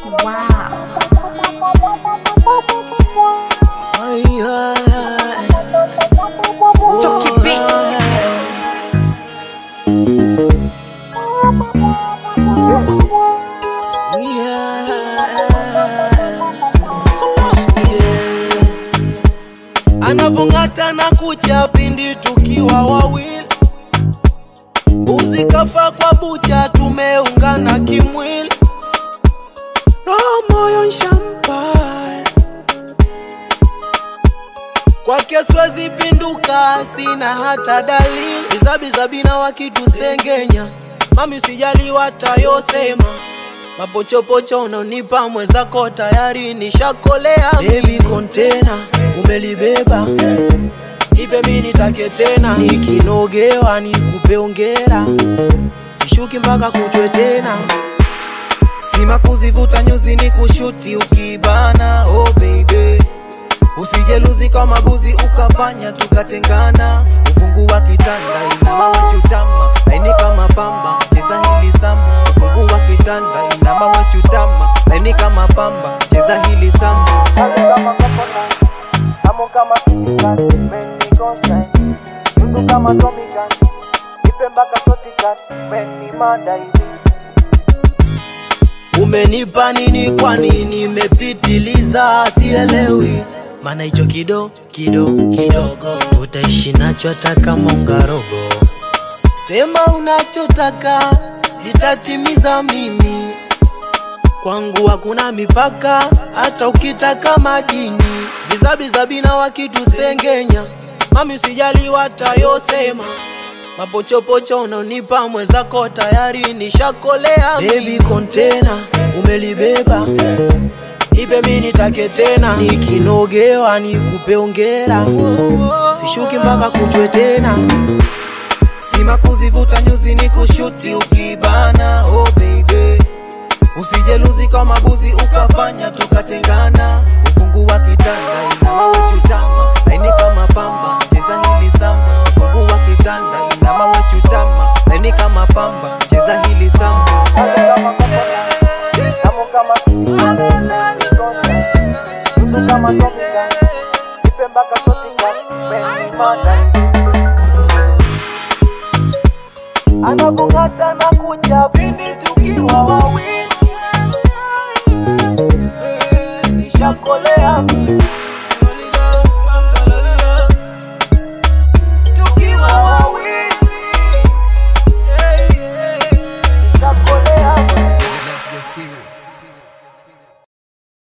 Wow. Chucky Beats. anavong'ata na kucha pindi tukiwa wawili mbuzi kafa kwa bucha tumeungana kimwili roho moyo nshampa kwake siwezi pinduka sina hata dalili bizabizabina wakitusengenya mami usijali watayosema mapochopocho unonipa mwezako tayari nishakolea bebi kontena umelibeba nipe mi nitake tena nikinogewa nikupe ongera sishuki mpaka kuchwe tena sima kuzivuta nyuzi ni kushuti ukibana oh baby usijeluzi kama buzi ukafanya tukatengana ufungu wa kitanda inama wechutama laini kama pamba cheza hili samba ufungu wa kitanda inama wechutama laini kama pamba cheza hili samba Amo kama Kitikat, Meni Gonzai Tundu kama Tommy Gun Ipe mpaka Sotikat, Meni mada hivi umenipa nini kwani nimepitiliza sielewi maana hicho kido kido kidogo utaishi nacho hata kama ungarogo sema unachotaka nitatimiza mimi kwangu hakuna mipaka hata ukitaka madini vizabizabina wakitusengenya mami usijali watayosema mapochopocho unonipa mwezako tayari nishakolea bebi kontena umelibeba nipe mi nitake tena nikinogewa nikupe ongera sishuki mpaka kuchwe tena sima kuzivuta nyuzi ni kushuti ukibana oh baby usijeluzi kama buzi ukafanya tukatengana ufungu wa kitanda inama wechutama laini kama pamba cheza hili samba ufungu wa kitanda inama wechutama laini kama pamba cheza hili samba Amo kama Kitikat, Meni Gonzai Tundu kama Tommy Gun Ipe mpaka Sotikat, Meni mada hivi anavong'ata na kucha pindi tukiwa wawili nishakolea mimi. tukiwa wawili nishakolea mimi. Let's get serious.